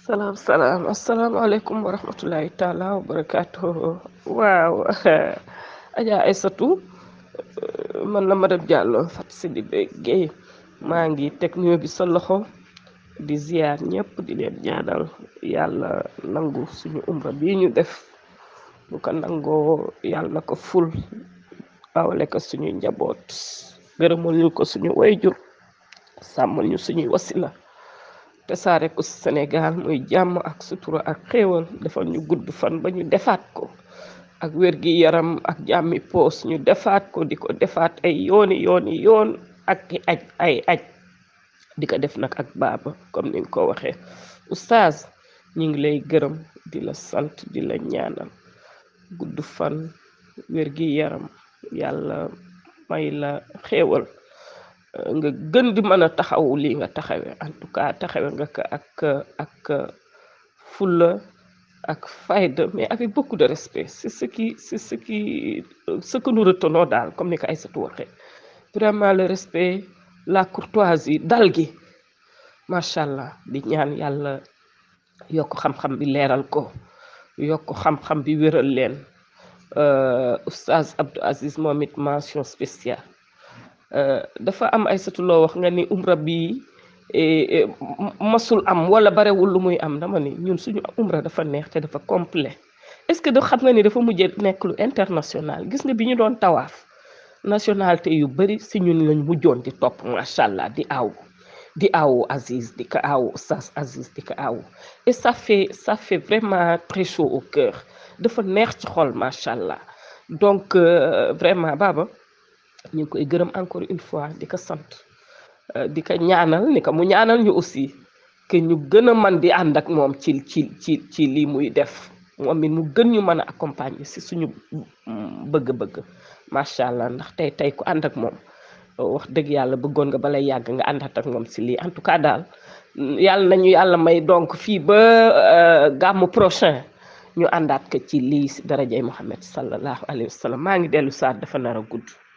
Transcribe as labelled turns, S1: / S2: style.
S1: salaam salaam asalaamaaleykum wa rahmatullahi taala wa barakaatu waaw Adja Aysatu man la madame Diallo Fatou Sidibé Guèye maa ngi teg nuyoo bi sa loxo di ziar ñëpp di leen ñaanal yàlla nangu suñu umra bii ñu def bu ko nangoo yàlla na ko ful awale ko suñuy njaboot gërëmal ñu ko suñu wayjur sàmmal ñu suñuy wasila te saare ko Sénégal muy jàmm ak sutura ak xéewal defal ñu gudd fan ba ñu defaat ko ak wér gi yaram ak jàmmi poos ñu defaat ko di ko defaat ay yooni yooni yoon ak aj ay aj di ko def nag ak baaba comme ni nga ko waxee oustaz ñu ngi lay gërëm di la sant di la ñaanal gudd fan wér gi yaram yàlla may la xéewal nga gën di mën a taxawu lii nga taxawe en tout cas taxawe nga ko ak ak fulla ak fayda mais avec beaucoup de respect c'est ce qui c'est ce qui ce que nous retenons daal comme ni ko Aïssatou waxee vraiment le respect la courtoisie dal gi macha allah di ñaan yàlla yokk xam-xam bi leeral ko yokk xam-xam bi wéral leen oustaz Abdou Aziz moom it mention spéciale dafa am ay satuloo wax nga ni umra bi masul am wala barewul lu muy am dama ni ñun suñu umra dafa neex te dafa complet est-ce que da xam nga ni dafa mujjee nekk lu international gis nga bi ñu doon tawaaf nationalité yu bari si ñun lañ mujjoon di topp macha allah di aw di awu Aziz di ko awu Oustaz Aziz di ko awu et ça fait ça fait vraiment très chaud au cœur dafa neex ci xol macha allah donc vraiment Baba ñu ngi koy gërëm encore une fois di ko sant di ko ñaanal ni ko mu ñaanal ñu aussi que ñu gën a man di ànd ak moom ci ci ci ci lii muy def moom it mu gën ñu mën a accompagner si suñu bëgg-bëgg macha allah ndax tey tey ku ànd ak moom wax dëgg yàlla bëggoon nga balay yàgg nga àndaat ak moom si lii en tout cas daal yàlla nañu yàlla may donc fii ba gàmmu prochain ñu àndaat ko ci lii si darajay Muhammad sallallahu alayhi wa sallam maa ngi dellu saat dafa nar a gudd